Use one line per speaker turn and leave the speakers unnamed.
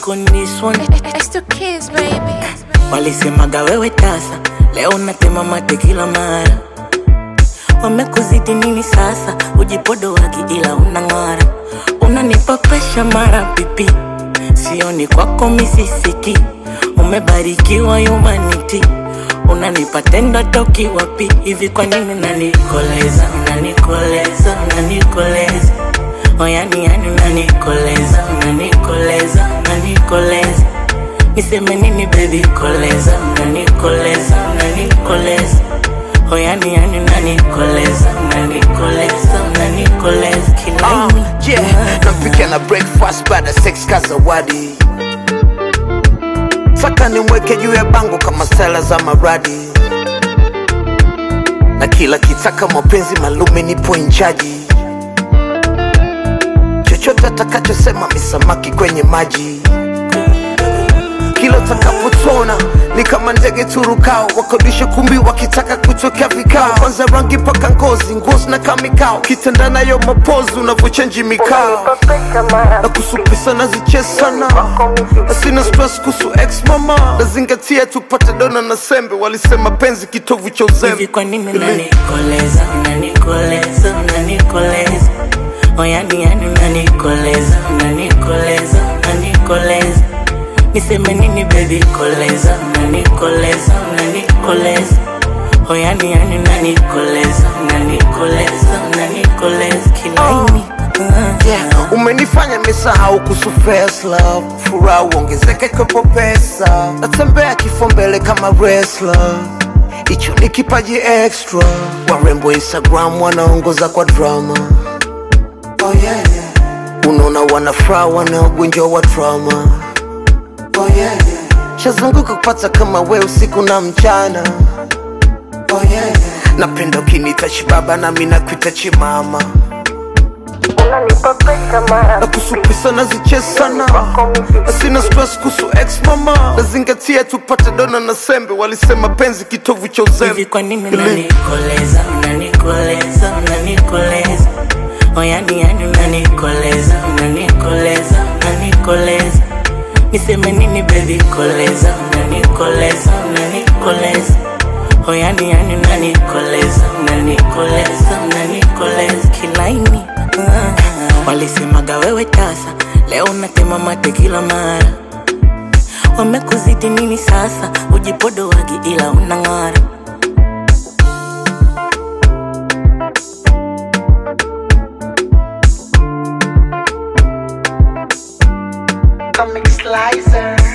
back on this one.
It's the kids, baby.
Walisemaga wewe tasa, leo unatema mate kila mara. Wamekuzidi nini sasa? Ujipodo wagi ila unang'ara, unanipa presha mara pipi, sioni kwako misisiki. Umebarikiwa humanity, unanipa tendo toki wapi hivi? Kwa nini unanikoleza, unanikoleza, unanikoleza oyani yani unanikoleza, unanikoleza, unanikoleza Niseme nini baby koleza, unanikoleza, unanikoleza Oh yani yani unanikoleza, unanikoleza, unanikoleza kila
Uh,
ini
yeah, nampika na breakfast baada sex kazawadi saka nimweke juu ya bango kama stela za maradi na kila kitaka mapenzi malume nipo inchaji chochote atakachosema misamaki kwenye maji kila utakapotona ni kama ndege turukao wakodisha kumbi wakitaka kutokea vikao kwanza rangi paka ngozi ngozi na kamikao kitenda nayo mapozi unavyochenji mikao na kusupisa nazichesana na sina stress kuhusu ex mama nazingatia tupate dona na sembe walisema penzi kitovu cha
Hivi
uzembe
kwa nini unanikoleza, unanikoleza, unanikoleza Oh yani yani unanikoleza, unanikoleza, unanikoleza Niseme nini baby koleza, unanikoleza, unanikoleza Oh yani yani unanikoleza, unanikoleza, unanikoleza kila ini uh,
yeah. umenifanya misahau kuhusu first love furaha uongezeka ikwepo pesa natembea kifo mbele kama wrestler hicho ni kipaji extra warembo instagram wanaongoza kwa drama oh, yeah, yeah. unaona wanafuraha wanaogonjwa wa drama oh, yeah, yeah. shazunguka kupata kama we usiku na mchana oh, yeah, yeah. napenda ukinita chibaba nami nakuita chimama na kusupisa nazichesana na sina stress kuhusu ex mama nazingatia tupate dona na sembe walisema penzi kitovu cha uzembe
Hivi kwa nini unanikoleza, unanikoleza, unanikoleza Oh yani yani unanikoleza, unanikoleza, unanikoleza Niseme nini baby koleza, unanikoleza, unanikoleza Oh yani yani unanikoleza, unanikoleza, unanikoleza kila ini uh, Walisemaga wewe tasa, leo unatema mate kila mara Wamekuzidi nini sasa? Ujipodo wagi ila unang'ara
Comic Slicer